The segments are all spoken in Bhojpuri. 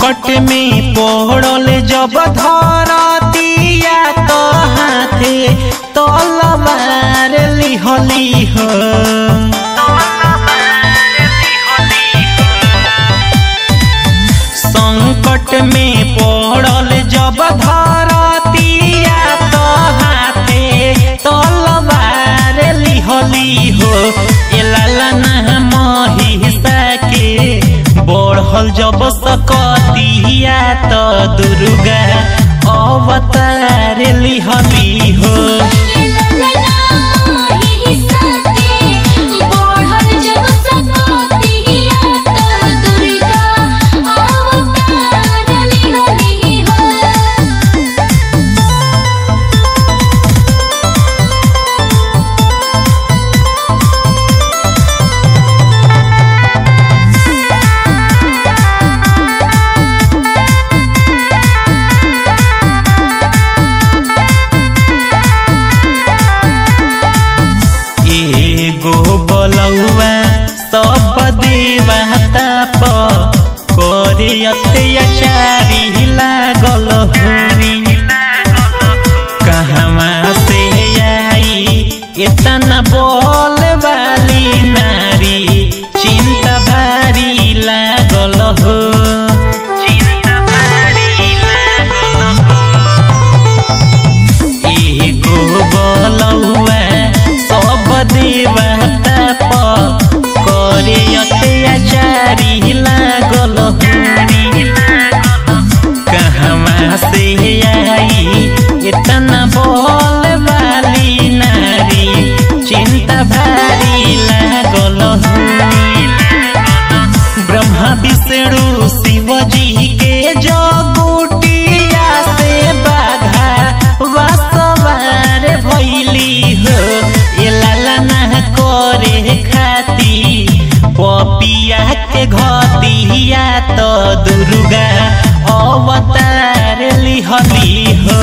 संकट में पड़ल जब धरतिया तो हाथे तलवार लिहली हो संकट में पड़ल जब धरतिया तो हाथे तलवार लिहली हो एलाला महिषा के बढ़ल जब सकतिया तो दुर्गा अवतार लिहली हो एगो बलौआ सब देवता प करे अत्याचारी लागल हरी कहवा से आई इतना बोल वाली नारी चिंता भारी लागल हो चिंता भारी लागल एगो बलौआ सब देवता प करे अत्याचारी लागल हरी कहवा से आई इतना बोल वाली नारी चिंता भारी लागल ब्रह्मा विष्णु शिव जी के जगुटिया से बाघा वासवार भैली हो ये लाला ना करे खाती पपिया के घतिया तो दुर्गा अवतार लिहली हो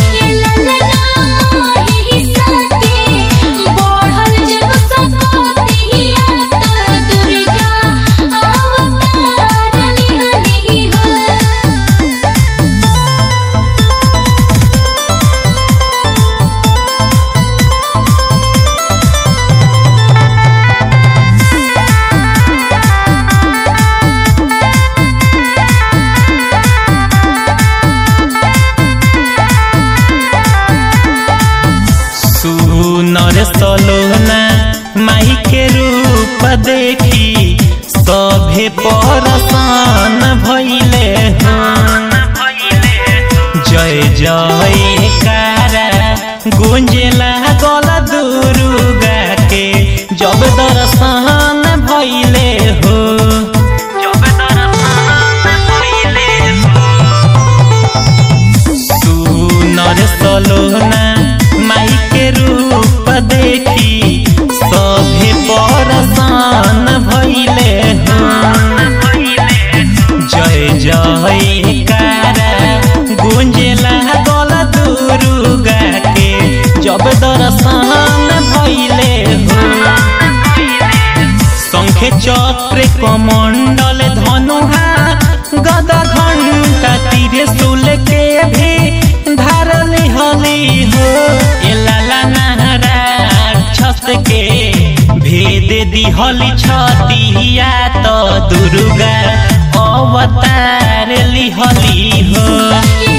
सुनर सलोना माई के रूप देखी सभे परसान भैले हो जय जय कारा गुंजला गल दुर्गा के जब दर्शन भैले हो जब दर्शन भैले हो सुनर सलोना माई के रूप देखी सभे परसान भैले हो जय जय कारा गुंजला गल दुर्गा के जब दर्शन भैले हो शंखे चक्र कमंडल धनुहा गदा घंटा तीर सुल के भी धारल हली हो ए लाला नाराक्षस के भेद दिहली छतिया तो दुर्गा अवतार लिहली हो